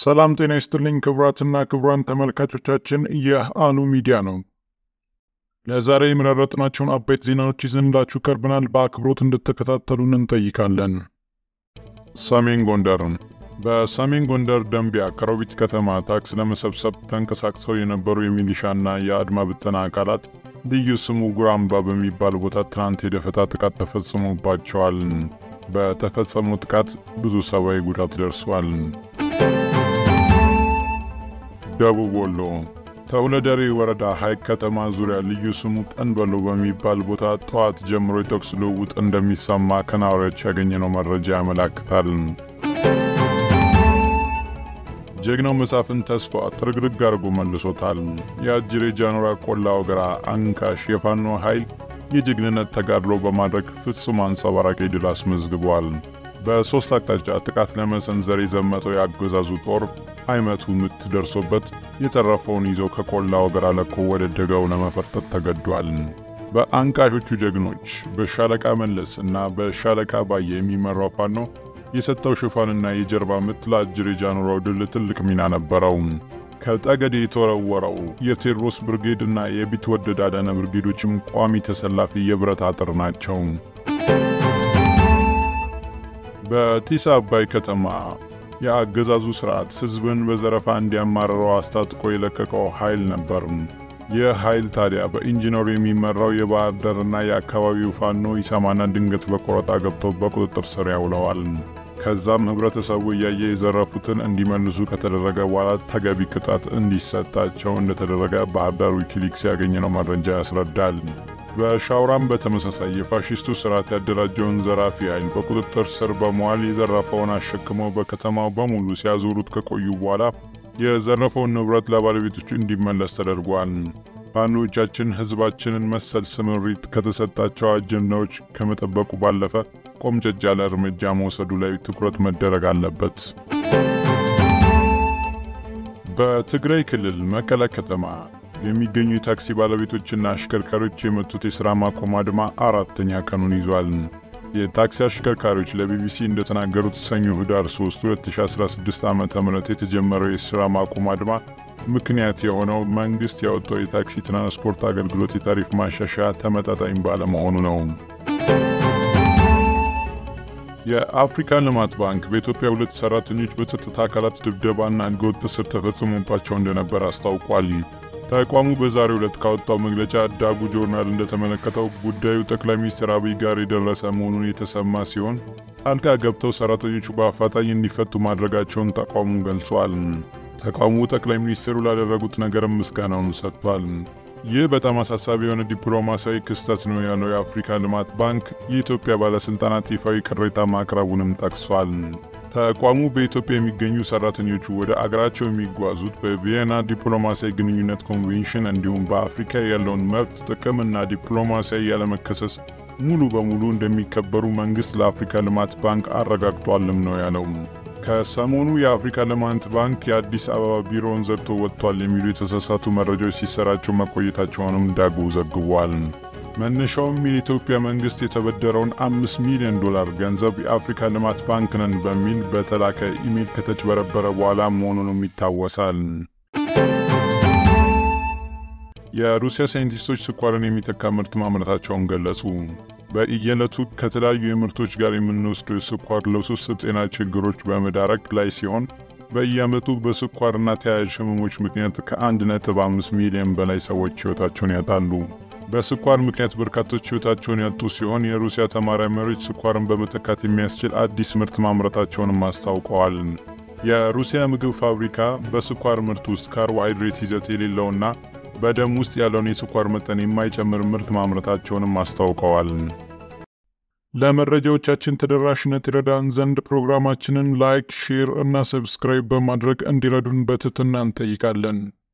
ሰላም ጤና ይስጥልኝ ክቡራትና ክቡራን ተመልካቾቻችን፣ ይህ አሉ ሚዲያ ነው። ለዛሬ የመረጥናቸውን አበይት ዜናዎች ይዘንላችሁ ቀርበናል። በአክብሮት እንድትከታተሉን እንጠይቃለን። ሰሜን ጎንደር በሰሜን ጎንደር ደንቢያ ከሮቢት ከተማ ታክስ ለመሰብሰብ ተንቀሳቅሰው የነበሩ የሚሊሻና የአድማ ብተና አካላት ልዩ ስሙ ጉራምባ በሚባል ቦታ ትናንት የደፈጣ ጥቃት ተፈጽሞባቸዋል። በተፈጸመው ጥቃት ብዙ ሰብአዊ ጉዳት ደርሷል። ደቡብ ወሎ ተውለደሬ ወረዳ ሐይቅ ከተማ ዙሪያ ልዩ ስሙ ቀንበሎ በሚባል ቦታ ጠዋት ጀምሮ የተኩስ ልውውጥ እንደሚሰማ ከነዋሪዎች ያገኘነው መረጃ ያመላክታል። ጀግናው መሳፍን ተስፋ ጥርግርግ አድርጎ መልሶታል። የአጅሬ ጃኖራ ቆላ ወገራ አንካሽ የፋኖ ኃይል የጀግንነት ተጋድሎ በማድረግ ፍጹም አንጸባራቂ ድል አስመዝግቧል። በሦስት አቅጣጫ ጥቃት ለመሰንዘር የዘመተው የአገዛዙ ጦር አይመቱ ምት ደርሶበት የተረፈውን ይዞ ከቆላ ወገራ ለቆ ወደ ደጋው ለመፈርጠጥ ተገዷል። በአንቃሾቹ ጀግኖች በሻለቃ መለስ እና በሻለቃ ባየ የሚመራው ፋኖ የሰጠው ሽፋንና የጀርባ ምት ለአጅሬ ጃኖራው ድል ትልቅ ሚና ነበረው። ከጠገዴ የተወረወረው የቴዎድሮስ ብርጌድ እና የቢትወደድ አዳነ ብርጌዶችም ቋሚ ተሰላፊ የብረት አጥር ናቸው። በጢስ አባይ ከተማ የአገዛዙ ሥርዓት ሕዝብን በዘረፋ እንዲያማርረው አስታጥቆ የለቀቀው ኃይል ነበር። ይህ ኃይል ታዲያ በኢንጂነሩ የሚመራው የባህር ዳርና የአካባቢው ፋኖ ይሰማና ድንገት በቆረጣ ገብተው በቁጥጥር ስር ያውለዋል። ከዛም ህብረተሰቡ እያየ የዘረፉትን እንዲመልሱ ከተደረገ በኋላ ተገቢ ቅጣት እንዲሰጣቸው እንደተደረገ ባህር ዳር ዊኪሊክስ ያገኘነው መረጃ ያስረዳል። በሻውራም በተመሳሳይ የፋሽስቱ ስርዓት ያደራጀውን ዘራፊ ኃይል በቁጥጥር ስር በመዋል የዘረፈውን አሸክመው በከተማው በሙሉ ሲያዞሩት ከቆዩ በኋላ የዘረፈውን ንብረት ለባለቤቶቹ እንዲመለስ ተደርጓል። ፋኖቻችን ህዝባችንን መሰል ስምሪት ከተሰጣቸው አጀንዳዎች ከመጠበቁ ባለፈ ቆምጨጭ ያለ እርምጃ መውሰዱ ላይ ትኩረት መደረግ አለበት። በትግራይ ክልል መቀለ ከተማ የሚገኙ የታክሲ ባለቤቶችና አሽከርካሪዎች የመቱት የሥራ ማቆም አድማ አራተኛ ቀኑን ይዟል። የታክሲ አሽከርካሪዎች ለቢቢሲ እንደተናገሩት ሰኞ ህዳር 3 2016 ዓ ም የተጀመረው የሥራ ማቆም አድማ ምክንያት የሆነው መንግሥት ያወጣው የታክሲ ትራንስፖርት አገልግሎት የታሪፍ ማሻሻያ ተመጣጣኝ ባለመሆኑ ነው። የአፍሪካ ልማት ባንክ በኢትዮጵያ ሁለት ሰራተኞች በጸጥታ አካላት ድብደባና ህገወጥ እስር ተፈጽሞባቸው እንደነበር አስታውቋል። ተቋሙ በዛሬው ዕለት ካወጣው መግለጫ ዳጉ ጆርናል እንደተመለከተው ጉዳዩ ጠቅላይ ሚኒስትር አብይ ጋር የደረሰ መሆኑን የተሰማ ሲሆን ጣልቃ ገብተው ሰራተኞቹ በአፋጣኝ እንዲፈቱ ማድረጋቸውን ተቋሙ ገልጿል። ተቋሙ ጠቅላይ ሚኒስትሩ ላደረጉት ነገርም ምስጋናውን ሰጥቷል። ይህ በጣም አሳሳቢ የሆነ ዲፕሎማሲያዊ ክስተት ነው ያለው የአፍሪካ ልማት ባንክ የኢትዮጵያ ባለሥልጣናት ይፋዊ ቅሬታ ማቅረቡንም ጠቅሷል። ተቋሙ በኢትዮጵያ የሚገኙ ሰራተኞቹ ወደ አገራቸው የሚጓዙት በቪየና ዲፕሎማሲያዊ ግንኙነት ኮንቬንሽን እንዲሁም በአፍሪካ ያለውን መብት ጥቅምና ዲፕሎማሲያዊ ያለመከሰስ ሙሉ በሙሉ እንደሚከበሩ መንግሥት ለአፍሪካ ልማት ባንክ አረጋግጧልም ነው ያለው። ከሰሞኑ የአፍሪካ ልማት ባንክ የአዲስ አበባ ቢሮውን ዘግቶ ወጥቷል የሚሉ የተሳሳቱ መረጃዎች ሲሰራጩ መቆየታቸውንም ዳጉ ዘግቧል። መነሻውም የኢትዮጵያ መንግሥት የተበደረውን አምስት ሚሊዮን ዶላር ገንዘብ የአፍሪካ ልማት ባንክ ነን በሚል በተላከ ኢሜይል ከተጭበረበረ በኋላ መሆኑንም ይታወሳል። የሩሲያ ሳይንቲስቶች ስኳርን የሚተካ ምርት ማምረታቸውን ገለጹ። በየዕለቱ ከተለያዩ የምርቶች ጋር የምንወስደው ስኳር ለውስብስብ ጤና ችግሮች በመዳረግ ላይ ሲሆን በየዓመቱ በስኳርና ተያያዥ ህመሞች ምክንያት ከ1.5 ሚሊዮን በላይ ሰዎች ሕይወታቸውን ያጣሉ። በስኳር ምክንያት በርካቶች ሕይወታቸውን ያጡ ሲሆን የሩሲያ ተመራማሪዎች ስኳርን በመተካት የሚያስችል አዲስ ምርት ማምረታቸውንም አስታውቀዋል። የሩሲያ ምግብ ፋብሪካ በስኳር ምርት ውስጥ ካርቦሃይድሬት ይዘት የሌለውና በደም ውስጥ ያለውን የስኳር መጠን የማይጨምር ምርት ማምረታቸውንም አስታውቀዋል። ለመረጃዎቻችን ተደራሽነት ይረዳን ዘንድ ፕሮግራማችንን ላይክ፣ ሼር እና ሰብስክራይብ በማድረግ እንዲረዱን በትህትና እንጠይቃለን።